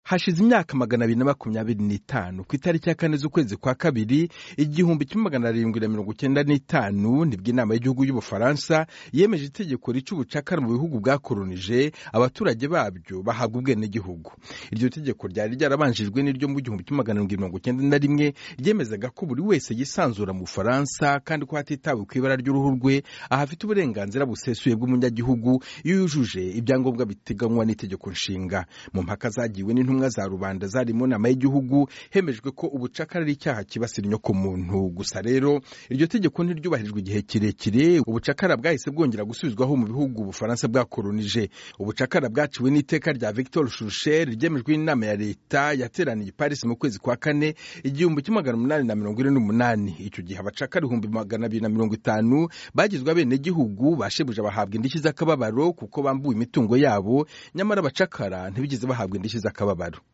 hashize imyaka magana abiri na makumyabiri n'itanu ku itariki ya kane z'ukwezi kwa kabiri igihumbi kimwe magana arindwi na mirongo icyenda n'itanu nibwo inama y'igihugu y'ubufaransa yemeje itegeko rica ubucakara mu bihugu bwakoronije abaturage babyo bahabwa ubwenegihugu iryo tegeko ryari ryarabanjijwe n'iryo mu gihumbi kimwe magana arindwi mirongo icyenda na rimwe ryemezaga ko buri wese yisanzura mu bufaransa kandi ko hatitawe ku ibara ry'uruhu rwe ahafite uburenganzira busesuye bw'umunyagihugu iyo yujuje ibyangombwa biteganywa n'itegeko nshinga mu mpaka zagiwe n'intumwa za rubanda zari mu nama y'igihugu hemejwe ko ubucakara ari icyaha kibasira inyokomuntu gusa rero iryo tegeko ntiryubahirijwe igihe kirekire ubucakara bwahise bwongera gusubizwaho mu bihugu ubufaransa bwakoronije ubucakara bwaciwe n'iteka rya victor shurusher ryemejwe n'inama ya leta yateraniye i paris mu kwezi kwa kane igihumbi kimwe magana umunani na mirongo ine n'umunani icyo gihe abacakara ibihumbi magana abiri na mirongo itanu bagizwe abenegihugu bashebuje bahabwa indishyi z'akababaro kuko bambuwe imitungo yabo nyamara abacakara ntibigeze bahabwa indishyi z'akababaro